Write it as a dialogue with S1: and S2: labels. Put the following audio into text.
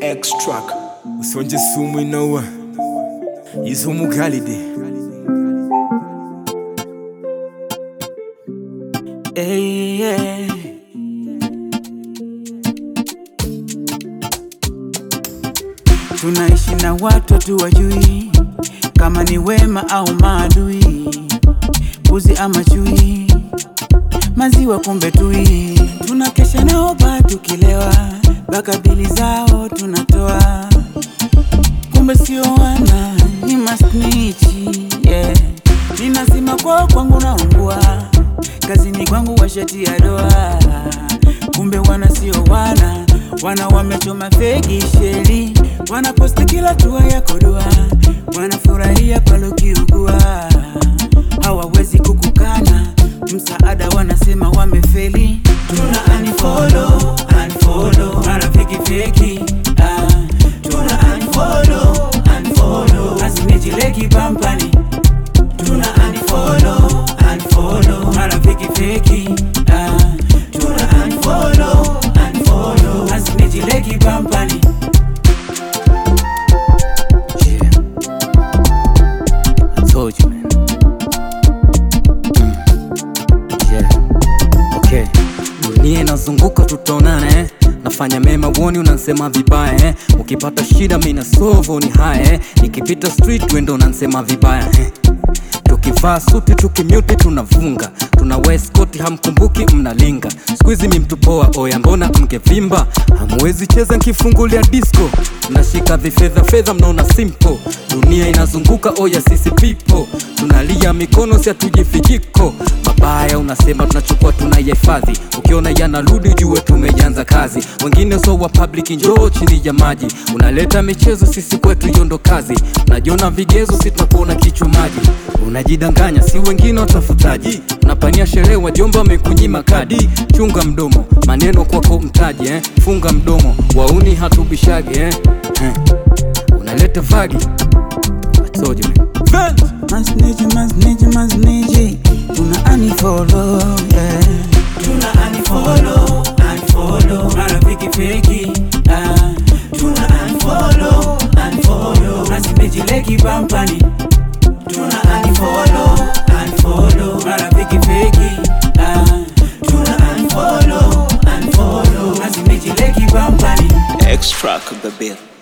S1: Extract usonje sumu inaua izumu galide
S2: Hey, yeah. Tunaishi na watu hatuwajui kama ni wema au maadui, mbuzi ama chui, maziwa kumbe tui. Tunakesha nao ba tukilewa, mpaka bili zao tunatoa, kumbe sio wana ni masnichi yeah. Ninazima kwao kwangu naungua, kazini kwangu washatia doa, kumbe wana sio wana wana wamechoma fegi sheli, wanaposti kila tua yako dua, wanafurahia pale ukiugua, hawawezi kukukana msaada, wanasema wamefeli. Tuna unfollow, unfollow, marafiki feki ah. Tuna unfollow, unfollow, asinijileki pampani Tuna unfollow, unfollow, marafiki feki ah. Tuna unfollow, unfollow, asinijileki pampani
S3: Yeah. I told you, man. Mm. Yeah. Okay. Dunia inazunguka tutaonana eh. Nafanya mema uoni unansema vibaya eh. Ukipata shida mimi na solve ni haya eh. Nikipita street wendo unansema vibaya eh. Tukivaa suti tukimute tunavunga tuna weskoti hamkumbuki mnalinga skuizi mimtupoa oya mbona mngevimba hamwezi cheza nkifungulia disco mnashika vifedha fedha mnaona simple dunia inazunguka oya sisi pipo tunalia mikono si hatujifijiko mabaya unasema tunachukua tunayahifadhi ukiona yanarudi jue tumeanza kazi wengine so wa public njoo chini ya maji unaleta michezo sisi kwetu yondo kazi unajiona vigezo sitakuona kichwa maji unajidanganya si wengine watafutaji unapania sherehe wajomba wamekunyima kadi chunga mdomo maneno kwako mtaji eh? funga mdomo wauni hatubishage eh? Eh. unaleta vagi I told you, man.
S2: Masniji, masniji, masniji Tuna unfollow, yeah Tuna unfollow, unfollow Marafiki feki, ah Tuna unfollow, unfollow Asinijileki pampani Tuna unfollow, unfollow Marafiki feki, ah Tuna unfollow, unfollow Asinijileki pampani
S1: Extract the bill